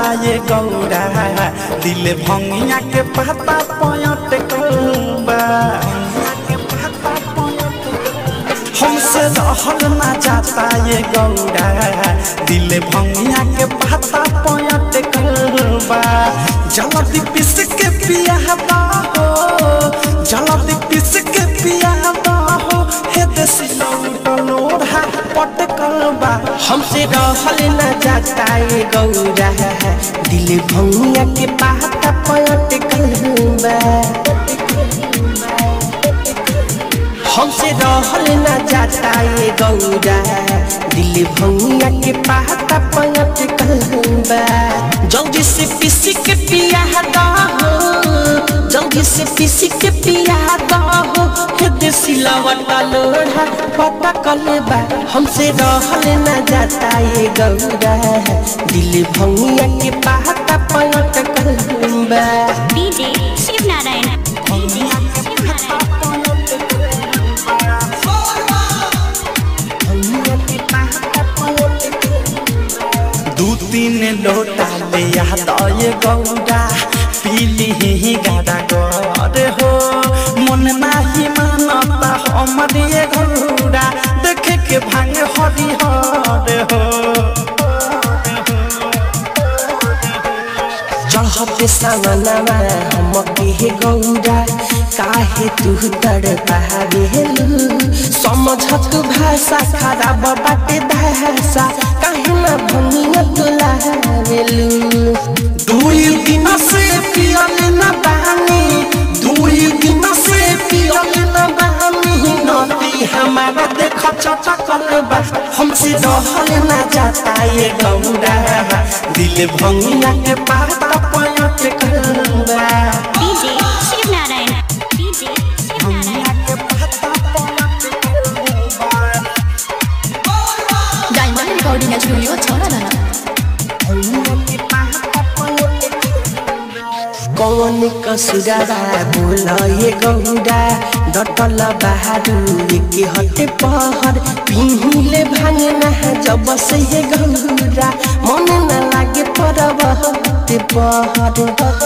ये गौरा दिल भंगिया के पता पयट कलबा हमसे रहल ना जाता ये गौरा दिल भंगिया के पता पयट कलबा जल्दी पिस के पिया हो जल्दी पिस के पिया हो हे देसी लोढ़ा पटकल बा हमसे रहल न जाता ये गौरा दिल भंगिया के पाता पलट कलबा हमसे रहल न जाता ये गौरा दिल भंगिया के पाता पलट कलबा जल्दी से पीस के पिया हो जल्दी से पीस के पिया हो हे देसी लवटा लोढ़ा पता कलबा हमसे रहल न जाता ये गौरा दिल भंगिया के पाता पलट कलबा डीजे शिव नारायण डीजे शिव नारायण भंगिया के पाता पलट दू तीन लोटा ले याद ये गौरा पीली ही गाड़ा गरे हो मन नाही मानता हमर ये गौरा देखे के भांग हरी हरे हो चढ़ते सामनामा हम के गौरा काहे तू तड़ पावेलु समझत भाषा खराब बाटे भाषा काहे ना भंगिया तुलावेलु दुई दिन से पियल न पानी दुई दिन से पियल न पानी नदी हमारा देख चटकल बा हमसे रहल न जाता ये गौरा दिल भंगिया के पाता पलट कलबा डीजे शिव नारायण डीजे शिव नारायण के पाता पलट कलबा डायमंड रिकॉर्डिंग स्टूडियो छौरा कौन कसुरा बोल ये गौरा डटल बहारू के हटे पहर पिहिले भांगना जब से ये गौरा मन न लागे परब हटे पहर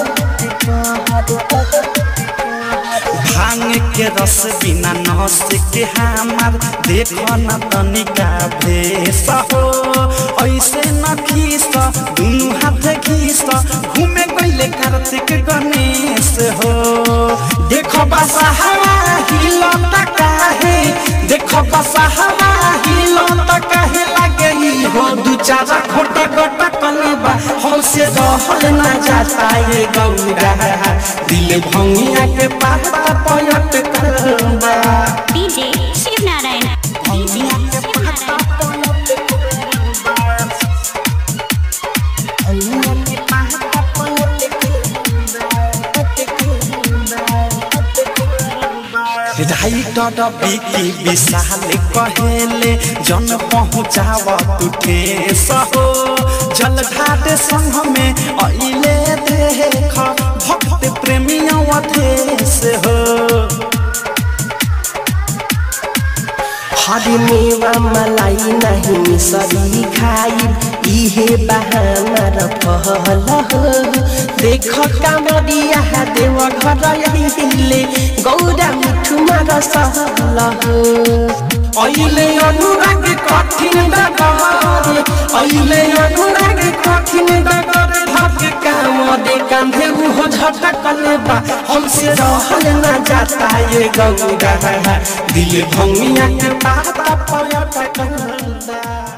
भांग के रस बिना नस के हमार देख न तनिका भेस हो ऐसे न खीस दुनु हाथ घीस घूमे गईले कार्तिक गणेश हो देखो बसा हवा हिलत काहे देखो बसा हवा हिलत काहे लागे ई हो दू चार खोटा गोटा कलबा हमसे रहल न जाता ये गौरा दिल भंगिया के पाता पलट कलबा DJ Shiv Narayan DJ Shiv Narayan writer Vicky Vishal कहेले जन पहुँचाव तू ठेस हो जल घाट संग में अइले देख भक्त प्रेमिया देश हो हरी मेवा मलाई नहीं मिसरी खाई इहे बहाना र पहल हो देख कामरिया देव घर अहिले गौरा मिठुमा र सहल हो अइले अनुराग कठिन डगर अइले अनुराग कठिन डगर भाग्य काम दे कांधे उहो झटकल बा हमसे रहल न जाता ये गौरा दिल भंगिया के पाता पलट कलबा